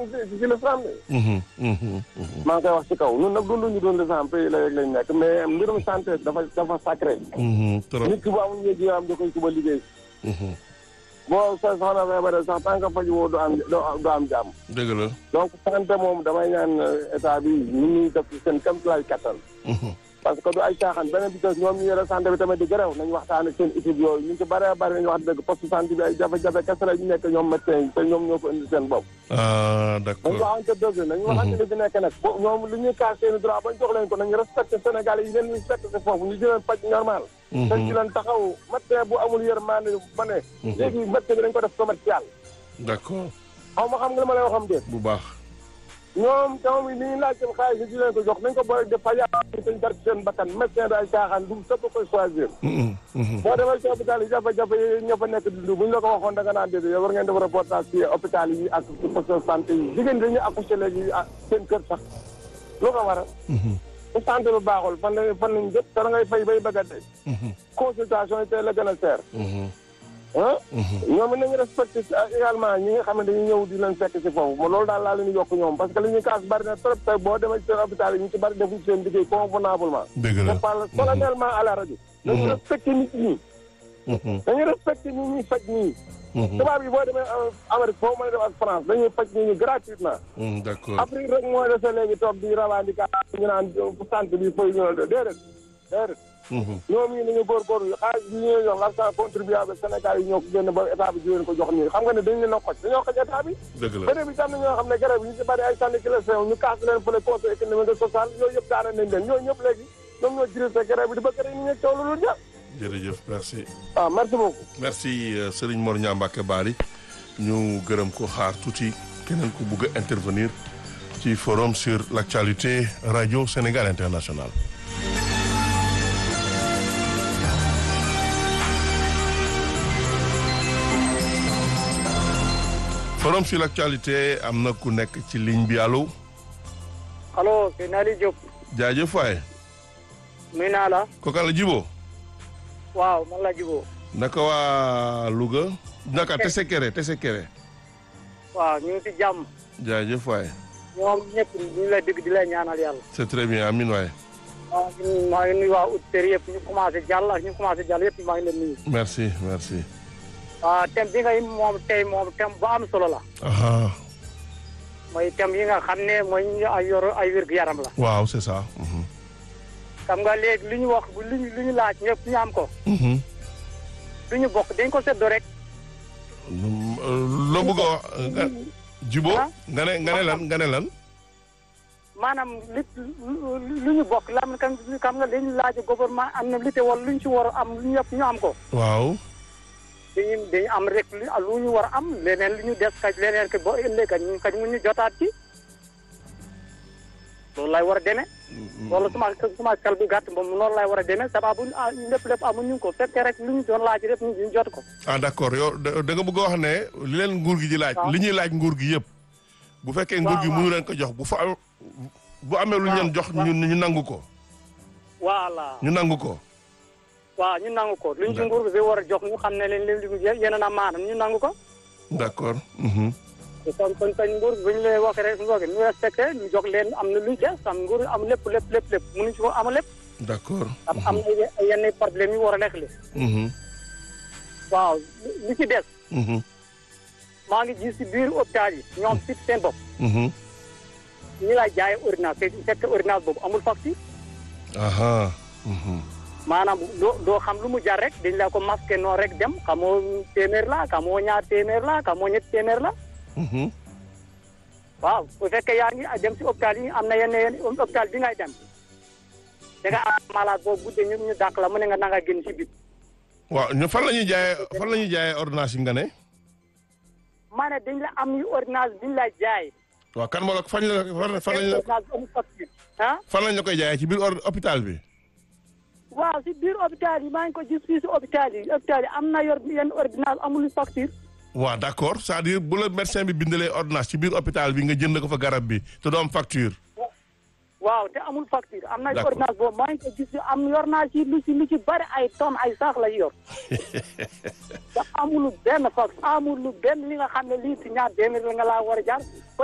am ci ci l'islam de Mhm, mhm, mhm. maa ngi koy wax ci kaw ñun nag dunduñu doon l'islam pays la rek lañ nekk mais mbirum santé dafa dafa sacré Mhm, trop. nit ki bu amul yéeg am da koy suba liggéey Mhm. boo sa soxna feebaree sax tant que faju woo du am du am jàmm dëgg la. donc santé moom damay ñaan état bi ñu ñuy def ci seen kéemtalaay kattan Mhm. parce que du ay caaxaan beneen bi des ñoom ñu yore santé bi tamit di gërëw nañu waxtaan ak seen équipe yooyu ñu ci bëree bëri nañu wax dëgg poste santé bi ay jafe-jafe kese la ñu nekk ñoom médecin yi te ñoom ñoo ko indi seen bopp ah nañu d'accord. waxante dëgg nañu waxante li fi nekk nag bo ñoom li ñuy kaas seen droit bañ jox leen ko nañu respecté Sénégal yi leen respecté foofu ñu di leen faj normal te ci leen taxaw médecin bu amul yërmande ba ne léegi médecin bi dañ ko def commercial d'accord xaw ma xam nga li ma lay waxam déet bu baax. ñoom tamit li ñuy laaj seen xaalis di leen ko jox nañ ko boole def fa yàlla dañ dar ci seen bakkan médecin day caaxaan du sëpp koy choisir Mhm, mhm. boo demee ci hôpital yi jafe-jafe yi ña fa nekk di dund bu ñu la ko waxoon da nga naan déedéet yow war ngeen def reportage ci hôpital yi ak ci poste de santé yi jigéen ñi dañuy accouché léegi ah seen kër sax lu ko waral Mhm, bu santé bi baaxul fan lañ fan lañ jëpp te da ngay fay bay bëgg a dee mhm, consultation yi tey la gën a seer mhm, ah mhm. ñoom it nañu respecté également ñi nga xam ne dañuy ñëw di leen fekk si foofu ma loolu daal laa leen di yokk ñoom parce que li ñuy kaas bari na trop tey boo demee ci seen hôpital yi ñu ci bari defuñ seen liggéey convenablement dëgg je la. parle solennellement à la rajo dañu respecté nit ñi Mhm, dañu respecté ñi ñuy faj ñii mhm, tubaab yi boo demee Amérique foofu mën a def ak France dañuy faj nit ñi gratuitement mhm, d'accord. Afrique rek mooy dese léegi toog di revendiquer ñu naan santé bi fooy ñëw déedéet déedéet Mhm, ñoom ñii nañu góorgóorlu xaalis bi ñuy jox l'argent contribuable Sénégal yi ñoo ko génn ba état bi di leen ko jox nii xam nga ne dañ leen a xoj dañoo xoj état bi dëgg la. beneen bi tam na ñoo xam ne garab yi ñu ci bari ay syndicalisation ñu kaas leen fële conseil économique et social yooyu yëpp daana nañ leen ñooñu ñëpp léegi ñoom ñoo dirigé garab yi di bëgg rek ñu ñeg coow lu dul jeex jërëjëf merci. waaw merci beaucoup merci euh, Serigne Mor Niang Mbacké Bari ñu gërëm ko xaar tuuti keneen ku bugg a intervenir ci forum sur l'actualité radio Sénégal international. forum sur l'actualité am na ku nekk ci ligne bi allo allo c'est Nali Diop jaajëf waay nuyu naa la kooka la jibo waaw man la juboo naka waa Louga naka tese kere tese kere waaw ñu ngi si jàmm jaajëf waay ñoom ñëpp ñu ngi lay dégg di lay ñaanal yàlla c'est très bien amin waay waaw ñun maa ngi nuyu waa auditeurs yëpp ñu commencé jàll ak ñu commencé jàll yëpp maa ngi leen nuyu merci merci waaw thème bi ngay moom tey moom thème bu am solo la aha mooy thème yi nga xam ne mooy ñu ay yor ay wér-gu-yaram la waaw c'est ça mhm. xam nga léegi li ñu wax li ñu li ñu laaj ñëpp ñu am ko Mhm. lu ñu bokk dañ ko seddo rek Mm, euh, loo bëgg a wax nga jibo Ah? nga ne nga ne lan nga ne lan maanaam li lu ñu bokk lam kan xam nga dañu laaj gouvernement am na li te wala lu ñu ci war a am lu ñu yëpp ñu am ko waaw dañu dañu am rek lu lu ñu war a am leneen li ñu des kaj leneen ke boo ëllëg kañ ñu kañ mu ñu jotaat ci loolu lay war a demee loolu suma suma xel bu gàtt moom noonu lay war a demee sababu ah lépp lépp amuñu ko fekkee rek lu ñu doon laaj rek ñu jot ko ah d'accord yow da da nga bëgg a wax ne li leen nguur gi di laaj waaw. li ñuy laaj nguur gi yëpp bu fekkee nguur gi waaw. mënu leen ko jox bu fa am bu amee lu ñu leen jox ñu ñu nangu ko voilà ñu nangu ko waaw ñu nangu ko luñ ci D'accord. nguur bi war a jox ñu xam ne leen li yeneen a maanam ñu nangu ko d'accord mhm. kon kon kañ nguur bi bu ñu leen waxee rek ngoog ñu respecté ñu jox leen am na luñ des am nguur am lépp lépp lépp lépp mënuñ ci ko am lépp d'accord am am na ye- yenn problème yu war a nekk li mhm. waaw li ci des Mhm. maa ngi gis si biir hôpital yi ñoom si seen bopp Mhm. ñi lay jaay ordonnance te fekk ordonnance boobu amul facture aha mhm. maanaam doo doo xam lu mu jar rek dañ la ko masqué noonu rek dem xamoo téeméer la xamoo ñaar téeméer la xamoo ñetti téeméer la Mhm. waaw bu fekkee yaa ngi dem si hôpital yi am na yenn yenn hôpital bi ngay dem da nga am malade boobu guddee ñu ñu dàq la mu ne nga nanga génn si biir waaw ñu fan la ñuy jaayee fan la ñuy jaayee ordonnance yi nga ne ma ne dañ la am yu ordonnance bi ñu lay jaay waaw kan moo la fañ la fan fan lañ la ordonnance amul facture ah fan lañ la koy jaayee ci biir or hôpital bi waaw si biir hôpital yi maa ngi ko gis fii si hôpital yi hôpital yi am na yor yenn ordonnance amul facture waaw d'accord c'est-à-dire bu la médecin bi bindalee ordonnance ci biir hôpital bi nga jënd ko fa garab bi te doo am facture waaw te amul facture am na D'accord. ordonnance boobu maa ngi ko gis am yor naa ci lu ci lu ci bari ay tonnes ay sax la yor te amul benn facture amul benn li nga xam ne lii si ñaar téeméer la nga laa war a jaar